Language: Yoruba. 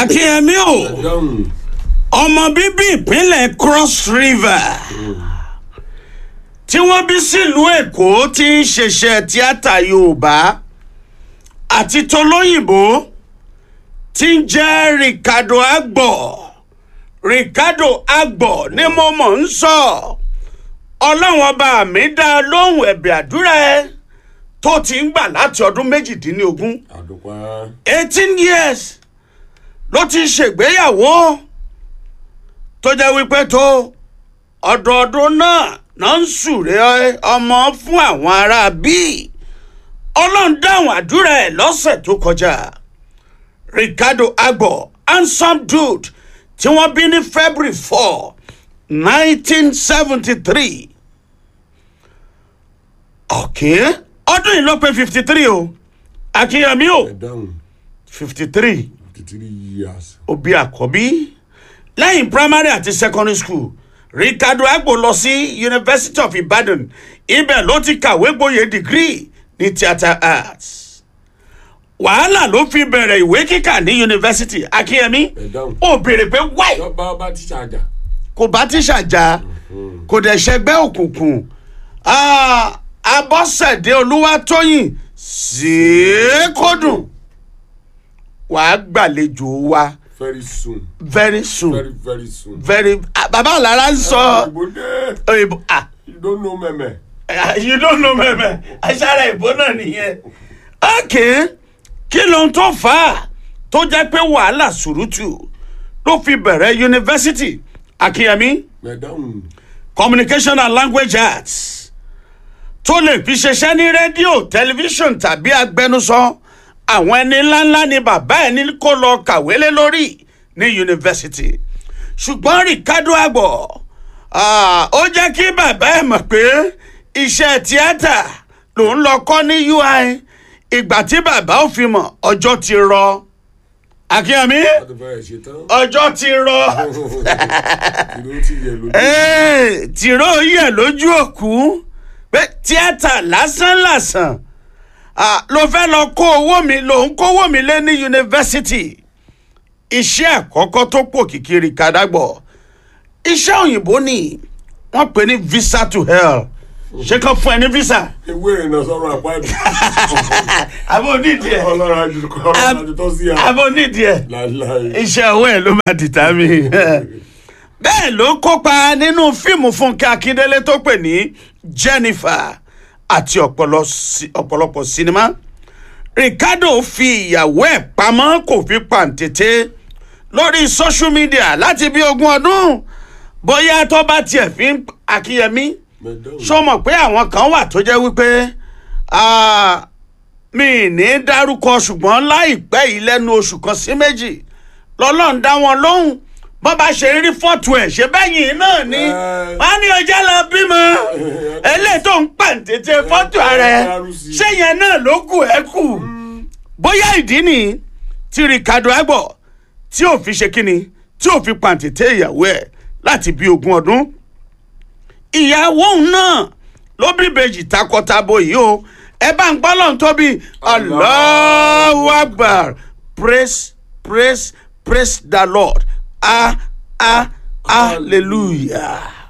akínyẹmí o dáhùn ọmọ bíbí ìpínlẹ̀ cross river tí wọ́n bí sílùú èkó tí ń ṣiṣẹ́ tíátà yorùbá àti tolóyìnbó tí ń jẹ́ ricardo agbo ricardo agbo ni mo mọ̀ ń sọ ọlọ́run ọba mi dá lóhùn ẹ̀bẹ̀ àdúrà ẹ tó ti ń gbà láti ọdún méjìdínlógún àdùpá eighteen years ló ti ṣègbéyàwó tó jẹ́ wípé tó ọdọọdún náà náà ń súre ọmọ fún àwọn ará bíi ọlọ́run dáhùn àdúrà ẹ̀ lọ́sẹ̀ tó kọjá ricardo agbo handsome dude tí wọ́n bí ní february four nineteen seventy three okay ọdún yìí ló pé fifty three o akínyẹmí o ẹ dáhùn fifty three fifty three years òbí àkọ́bí lẹ́yìn primary àti secondary school ricardo agbo lọ sí university of ibadan ibẹ̀ ló ti kàwé gboyè degree ní theatre arts wàhálà ló fi bẹ̀rẹ̀ ìwé kíkà ní university akínyẹmí ẹ dáhùn ó béèrè pé wáì lọ́ba ọba tíṣà àjà kò bá tíṣà jà kò dẹ̀ ṣẹgbẹ́ òkùnkùn Ah, abọ́sẹ̀dé olúwatóyìn ṣèékódùn wàá gbàlejò wa very soon very soon very very soon. very ah, baba alara ń sọ ìbò dé òyìnbó ah you don't know mẹ́mẹ́. ah, you don't know mẹ́mẹ́ aṣáára ìbò náà nìyẹn ok kí ló ń tó fà á tó jẹ́ pé wàhálà sùrùtù ló fi bẹ̀rẹ̀ yunifásitì akínyẹmí ẹ dáhùn communication and language arts tó lè fi ṣiṣẹ́ ní rédíò tẹlifíṣọ̀n tàbí agbẹnusọ àwọn ẹni ńláńlá ni bàbá ẹ̀ ní kó lọ kàwé lé lórí ní yunifásitì ṣùgbọ́n ricardo agbo ah, ó jẹ́ kí bàbá ẹ̀ mọ̀ pé iṣẹ́ tíátà lòún lọ kọ́ ní ui ìgbà tí bàbá ò fi mọ̀ ọjọ́ ti rọ akínyẹmí láti fẹ́ ṣe tán ọjọ́ ti rọ. ìlú ti yẹ lójú. Ẹ́ẹ̀, tìró yẹ lójú òkú pé tíátà lásán lásán ah, ló fẹ́ lọ kó owó mi ló ń kówó mi lé ní yunifásitì iṣẹ́ àkọ́kọ́ tó pò kìkiri kàdágbọ̀ iṣẹ́ òyìnbó ni wọ́n pè ní visa to hell ṣé kàn fún ẹ ní visa ewé ìrìnà sọ̀rọ̀ àpáàdì àbò nídìí ẹ ọlọ́run àjù ọlọ́run àjù tó sí à. àbò nídìí ẹ láìláì. iṣẹ́ ọwọ́ ẹ̀ ló máa dìtà mí. bẹ́ẹ̀ ló kópa nínú fíìmù fúnkẹ́ akíndélé tó pè ní jennifer àti ọ̀pọ̀lọ- sí- ọ̀pọ̀lọpọ̀ sinimá. ricardo fi ìyàwó ẹ̀ pamọ́ kò fi pàǹtẹ̀tẹ̀ lórí social media láti bí ogún ọdún bóyá tó bá tiẹ̀ fi ń akíyẹmí ṣó mọ̀ pé àwọn kan wà tó jẹ́ wípé ah, mi ní dárúkọ ṣùgbọ́n láìpẹ́ yìí lẹ́nu oṣù kan sí méjì lọ́lọ́run dá wọn lóhùn bọ́n bá ṣe rí fọ́tò ẹ̀ ṣe bẹ́yìn náà ni Ẹ. wọ́n á ní ọjà lọ bímọ eléyìí tó ń pàǹtẹ̀tẹ̀ fọ́tò ara ẹ̀ ṣé yẹn náà ló kù ẹ́ kù bóyá ìdí nìyí tí ricardo agbo tí ò fi ṣe kíni tí ò fi pàǹtẹ̀tẹ̀ ìyàwó ẹ̀ láti bí ogún ọdún ìyàwó òun náà ló bí ìbejì takọtabo yìí o ẹ bá ń gbọ́ lọ́n tóbi allahu akbar praise praise praise the lord ah ah hallelujah.